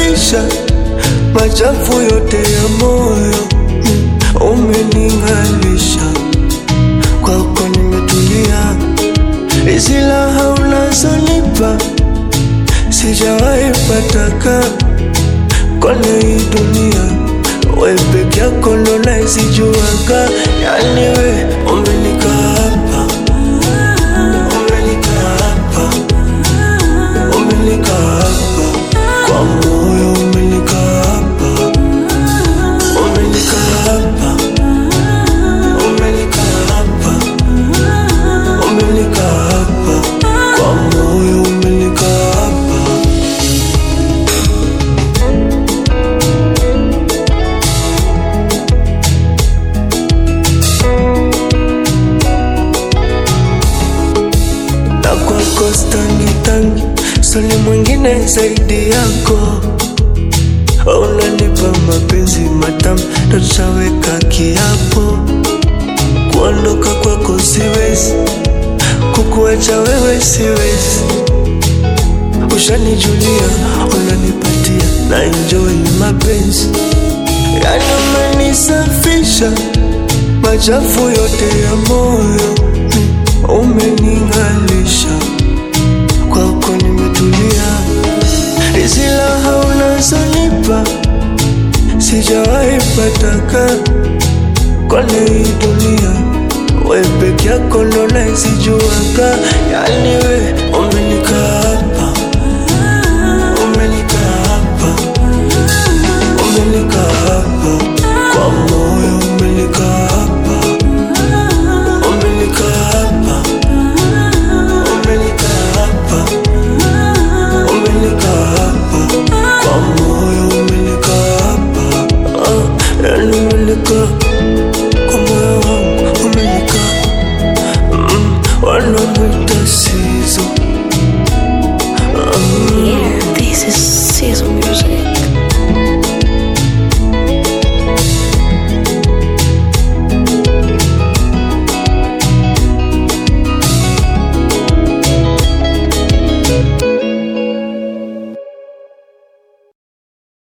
umenisafisha machafu yote ya moyo, mm, umening'alisha kwako nimetulia, hizi raha unazonipa sijawahi pataka kwenye hii dunia, we peke yako ndo naisijuaga, yani we umenikaa hapa, umenikaa hapa, umenikaa hapa kwa moyo, umenikaa hapa, umenikaa hapa, umenikaa hapa, umenikaa hapa kwa moyo, umenikaa hapa. na kwako stangi tangi soni mwingine zaidi yako unanipa mapenzi matamu ndo tutaweka kiapo kuondoka kwako siwezi kukuacha wewe siwezi ushanijulia unanipatia na enjoy mapenzi yani umenisafisha machafu yote ya moyo mm, umening'alisha kwako nimetulia hizi raha unazonipa sijawahi pataka kwenye hii dunia we peke yako ndo naisijuaga yani we umenikaa hapa umenikaa hapa umenikaa hapa kwa moyo umenikaa hapa umenikaa hapa umenikaa hapa umenikaa hapa kwa moyo